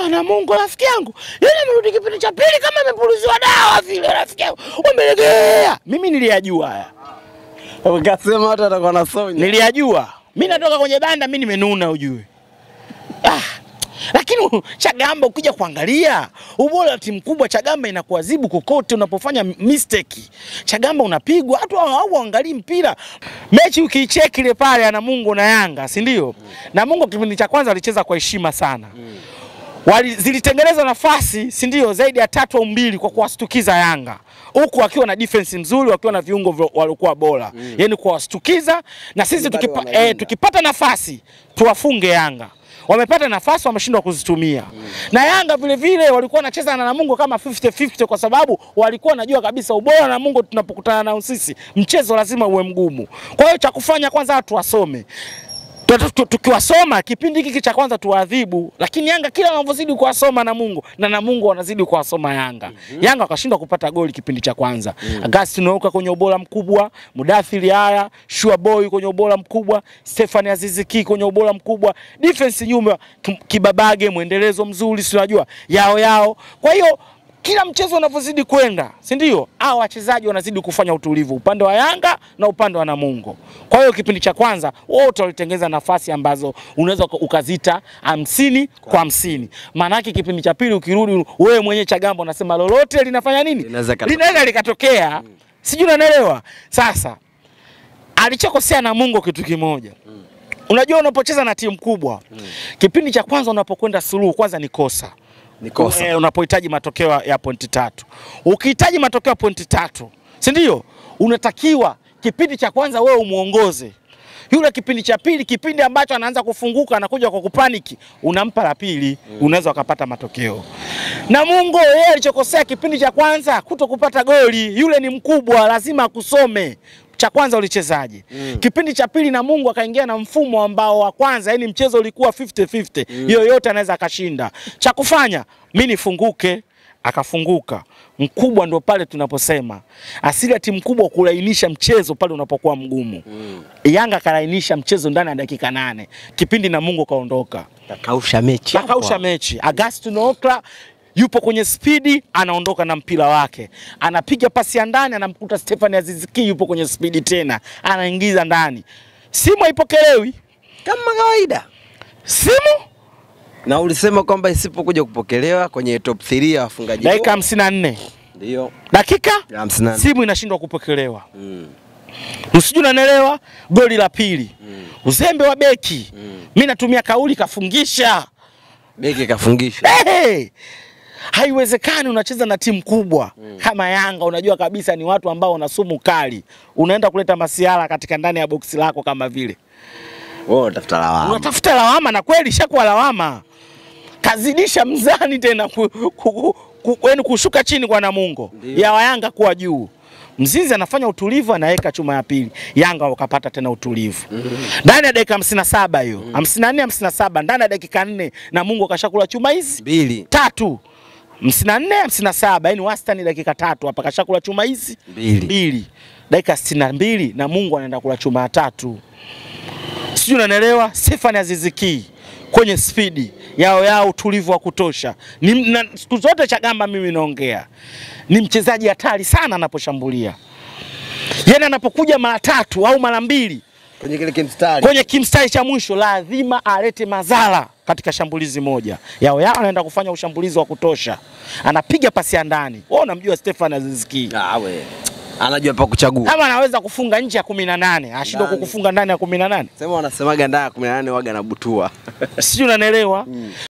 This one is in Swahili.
Ah, na Mungu rafiki yangu. Yule amerudi kipindi cha pili kama amepuliziwa dawa vile rafiki yangu. Umelegea. Mimi niliyajua haya. Ukasema watu watakuwa na sonya. Niliyajua. Mimi natoka kwenye banda mimi nimenuna ujue. Ah. Lakini Chagamba ukija kuangalia ubora wa timu kubwa, Chagamba inakuadhibu kokote unapofanya mistake. Chagamba unapigwa, watu au angalii mpira. Mechi ukiicheki ile pale ana Mungu na Yanga, si ndio? Na Mungu kipindi cha kwanza alicheza kwa heshima sana. Wali, zilitengeneza nafasi si ndio zaidi ya tatu au mbili kwa kuwastukiza Yanga huku wakiwa na defense mzuri wakiwa na viungo vya- waliokuwa bora mm. yani kuwastukiza na sisi bado tukipa, wanalinda. eh, tukipata nafasi tuwafunge Yanga wamepata nafasi wameshindwa kuzitumia na Yanga vile vile walikuwa wanacheza na Namungo kama 50-50 kwa sababu walikuwa wanajua kabisa ubora wa Namungo tunapokutana nao sisi mchezo lazima uwe mgumu kwa hiyo cha kufanya kwanza watu wasome Tu- tu- tu- tukiwasoma kipindi hiki cha kwanza tuwaadhibu, lakini Yanga kila wanavyozidi kuwasoma Namungo na Namungo wanazidi kuwasoma Yanga. Yanga wakashindwa kupata goli kipindi cha kwanza. Agustin Oka kwenye ubora mkubwa, Mudathiri haya, Shua Boy kwenye ubora mkubwa, Stefani Aziziki kwenye ubora mkubwa, defense nyuma Kim- Kibabage mwendelezo mzuri, si unajua yao yao. Kwa hiyo kila mchezo unavyozidi kwenda, si ndio? Hao wachezaji wanazidi kufanya utulivu upande wa Yanga na upande wa Namungo. Kwa hiyo kipindi cha kwanza wote walitengeneza nafasi ambazo unaweza uka- ukazita hamsini kwa hamsini. Maana yake kipindi cha pili ukirudi, wewe mwenyewe Chagamba unasema lolote linafanya nini, Linaweza likatokea. linaweza likatokea, sijui unanielewa. Sasa alichokosea Namungo kitu kimoja Unajua, unapocheza na timu kubwa kipindi cha kwanza unapokwenda suluhu, kwanza ni kosa Ni kosa. Eh, unapohitaji matokeo ya pointi tatu. Ukihitaji matokeo ya pointi tatu, si ndio? Unatakiwa kipindi cha kwanza wewe umuongoze yule, kipindi cha pili, kipindi ambacho anaanza kufunguka, anakuja kwa kupaniki, unampa la pili, unaweza ukapata matokeo. Namungo yeye alichokosea kipindi cha kwanza kuto kupata goli, yule ni mkubwa, lazima akusome cha kwanza ulichezaje? Kipindi cha pili Namungo akaingia na mfumo ambao wa kwanza, yani mchezo ulikuwa 50-50. Yoyote anaweza akashinda. Cha kufanya mimi nifunguke, akafunguka. Mkubwa ndo pale tunaposema asili ya timu kubwa kulainisha mchezo pale unapokuwa mgumu. Yanga kalainisha mchezo ndani ya dakika nane, kipindi Namungo kaondoka Kakausha mechi. akausha mechi. Agustin Okla yupo kwenye spidi, anaondoka na mpira wake, anapiga pasi ya ndani, anamkuta Stefan Aziziki yupo kwenye spidi tena, anaingiza ndani. Simu haipokelewi, Kama kawaida. simu Na ulisema kwamba isipokuja kupokelewa kwenye top 3 ya wafungaji dakika bora. 54 Ndio. dakika Ya 58. simu inashindwa kupokelewa. Mm. Usijui unanielewa? Goli la pili, uzembe wa beki. Mimi natumia kauli kafungisha. Beki kafungisha. Hey! Haiwezekani unacheza na timu kubwa kama Yanga, unajua kabisa ni watu ambao wana sumu kali, unaenda kuleta masiala katika ndani ya boksi lako kama vile Wewe unatafuta lawama. unatafuta lawama, na kweli ishakuwa lawama, kazidisha mzani tena ku, ku, ku, ku, yani kushuka chini kwa Namungo Ndio. ya Yanga kuwa juu. Mzizi anafanya utulivu, anaweka chuma ya pili, Yanga wakapata tena utulivu ndani ya dakika 57 hiyo 54 57, ndani ya dakika nne Namungo kashakula chuma hizi Mbili. tatu hamsini na nne hamsini na saba yani wastani dakika tatu hapa kashakula chuma hizi Mbili. mbili dakika sitini na mbili na Mungu anaenda kula chuma ya tatu sijui unanielewa Stefan Aziziki kwenye spidi yao yao utulivu wa kutosha ni, na, siku zote Chagamba mimi naongea ni mchezaji hatari sana anaposhambulia yani anapokuja mara tatu au mara mbili Kwenye kile kimstari. kwenye kimstari cha mwisho lazima alete madhara katika shambulizi moja. Yao yao anaenda kufanya ushambulizi wa kutosha, anapiga pasi ya ndani. Wewe unamjua Stefan Aziziki Ah, we. Anajua pa kuchagua. kama anaweza kufunga nje ya kumi na nane ashindwe Ndani. kukufunga ndani ya kumi na nane Sema wanasemaga ndani ya 18 waga na butua. sijui unanielewa?